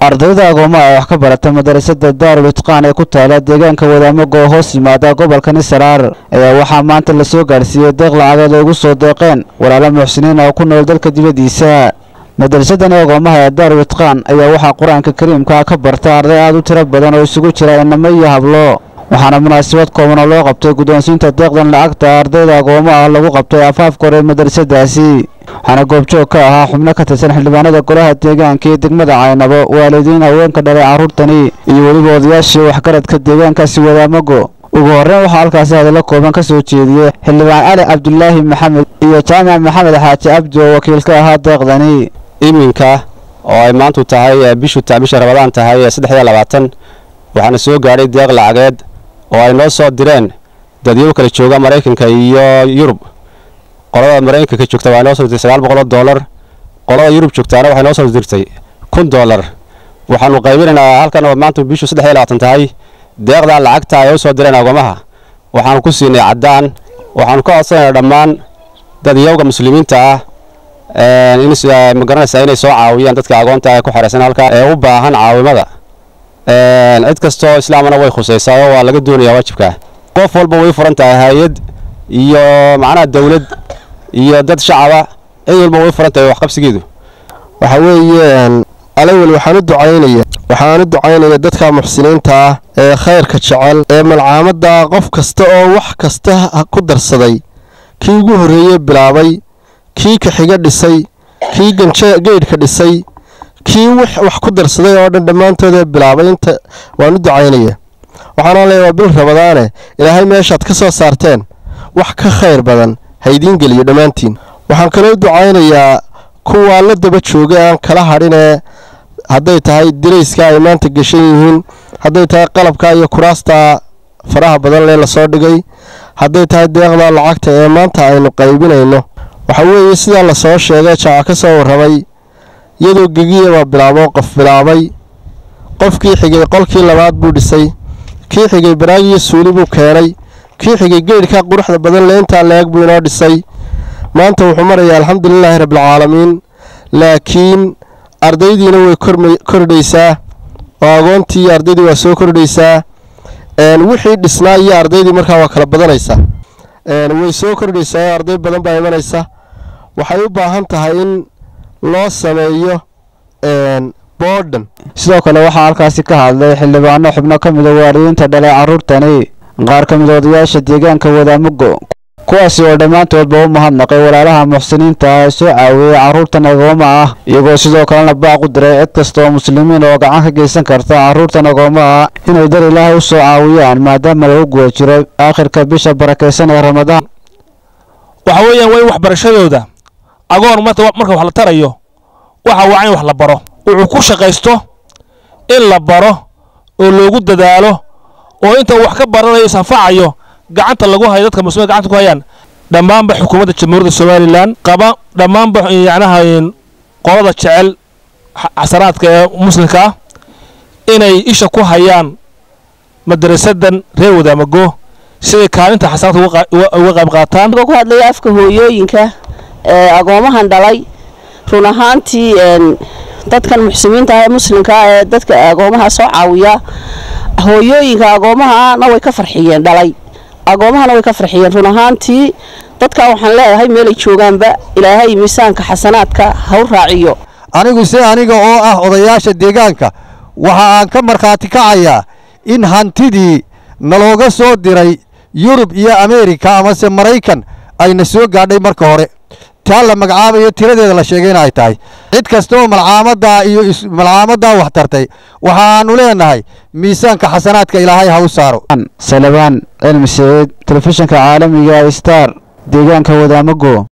ardayda agoomaha ee wax ka barata madarasada daarul itqaan ee ku taala deegaanka wadaamago oo hoos yimaada gobolka nisaraar ayaa waxaa maanta lasoo gaadhsiiyey deeq lacageed ay ugu soo deeqeen walaalo muxsiniin oo ku nool dalka dibaddiisa madarasadani agoomaha ee daarul itqaan ayaa waxaa qur-aanka kariimka ka barta arday aad u tiro badan oo isugu jira inamo iyo hablo waxaana munaasabad kooban oo loo qabtay guddoonsiinta deeqdan lacagta ardayda agoomaha lagu qabtay afaafka hore madarasadaasi waxaana goobjoog ka ahaa xubno ka tirsan xildhibaanada golaha deegaanka iyo degmada caynabo waalidiin haweenka dhalay carruurtani iyo weliba odayaashii waxgaradka deegaankaasi wadaamago ugu horreyn waxaa halkaasi hadallo kooban ka soo jeediyey xildhibaan cali cabdulaahi maxamed iyo jaamac maxamed xaaji cabdi oo wakiil ka ahaa deeqdani iminka oo ay maantu tahay bishu bisha rabadaan tahay saddex iyo labaatan waxaana soo gaadhay deeq lacageed oo ay noo soo direen dadyow kala jooga maraykanka iyo yurub qolada maraykanka joogta waxay noo soo dirtay sagaal boqoloo doolar qolada yurub joogtaana waxay noo soo dirtay kun doolar waxaanu qaybinaynaa halkan oo maanta bishu saddex iyo labaatan tahay deeqdan lacagta ay u soo direen agomaha waxaanu ku siinay caddaan waxaanu ka codsanaynaa dhammaan dadyowga muslimiinta ah ma garanaysaa inay soo caawiyaan dadka agoonta ee ku xeraysan halka ee u baahan caawimada cid kastoo islaamana way khusaysaa oo waa laga doonayaa waajibka qof walba way furan tahay hay-ad iyo macnaha dawlad iyo dad shacaba cid walba way furan tahay waxqabsigeedu waxa weeye alawel waxaan u ducaynaya waxaan u ducaynaya dadka muxsiniinta ah ee khayrka jecel ee malcaamadda qof kasta oo wax kasta ku darsaday kii ugu horreeye bilaabay kii kaxiga dhisay kii geydhka dhisay kii wax ku darsaday oo dhan dhammaantoodee bilaabay inta waan u ducaynaya waxaana leeya waa bil rabadaane ilaahay meeshaad ka soo saarteen wax ka khayr badan haydiin geliyo dhammaantiin waxaan kaloo ducaynayaa kuwaa la daba jooga aan kala hadhinee hadday tahay dirayska ay maanta gashan yihiin hadday tahay qalabka iyo kuraasta faraha badan lee lasoo dhigay hadday tahay deeqda lacagta ee maanta aynu qaybinayno waxa weeye sidaa lasoo sheegay jaaca ka soo warramay iyadoo gegiya baa bilaabo qof bilaabay qofkii xigay qolkii labaad buu dhisay kii xigay baraagiyo suuli buu keenay kii xigay geydhka quruxda badan leentaa leeg buu inoo dhisay maanta wuxuu marayaa alxamdulilaahi rabbilcaalamiin laakiin ardaydiina way kordhaysaa oo agoontii iyo ardaydii waa soo kordhaysaa wixii dhisnaa iyo ardaydii markaa waa kala badanaysaa way soo kordhaysaa oo arday badan baa imanaysa waxay u baahan tahay in loo sameeyo boodhan sidoo kale waxaa halkaasi ka hadlay xildhibaano xubno ka mida waalidiinta dhalay carruurtani qaar ka mid odayaasha deegaanka wadaamugo kuwaasi oo dhammaantoodba u mahadnaqay walaalaha muxsiniinta ah ee soo caawiyey carruurtan agooma ah iyagoo sidoo kalena baaq u diray cid kasta oo muslimiin oo gacan ka geysan karta carruurtan agooma ah inay dar ilaahay u soo caawiyaan maadaama lagu guda jiro aakhirka bisha barakaysan ee ramadaan waxa weeyaan waa in waxbarashadooda agoon marka wax la tarayo waxa waa in wax la baro wuxuu ku shaqaysto in la baro oo loogu dadaalo oo inta wax ka baranayo isanfacayo gacanta lagu hayo dadka muslimiin gacanta ku hayaan dhammaanba xukuumadda jamhuuriyadda somalilan qaba dhammaanba yacnaha qolada jecel xasanaadka ee muslimka ah inay isha ku hayaan madarasadan reer wadaamago siday kaalinta xasanaadka uga qayb qaataan ku hadlaya afka hooyooyinka ee agoomahan dhalay run ahaantii dadkan muxsimiinta ah ee muslimka ah ee dadka agoomaha soo caawiya hooyooyinka agoomahana way ka farxiyeen dhalay agoomahana way ka farxiyeen run ahaantii dadka waxaan leeyahay meelay joogaanba ilaahay miisaanka xasanaadka ha u raaciyo anigu se aniga oo ah odayaasha deegaanka waxa aan ka markhaati kacayaa in hantidii nalooga soo diray yurub iyo ameerika amase maraykan ayna soo gaadhay marka hore taa la magacaabayo tiradeeda la sheegay in ay tahay cid kasta oo malcaamaddaa iyo malcaamaddaa wax tartay waxaannu leenahay miisaanka xasanaadka ilaahay ha u saaro salabaan cilmi saciid telefishinka caalamiga star deegaanka wadaamago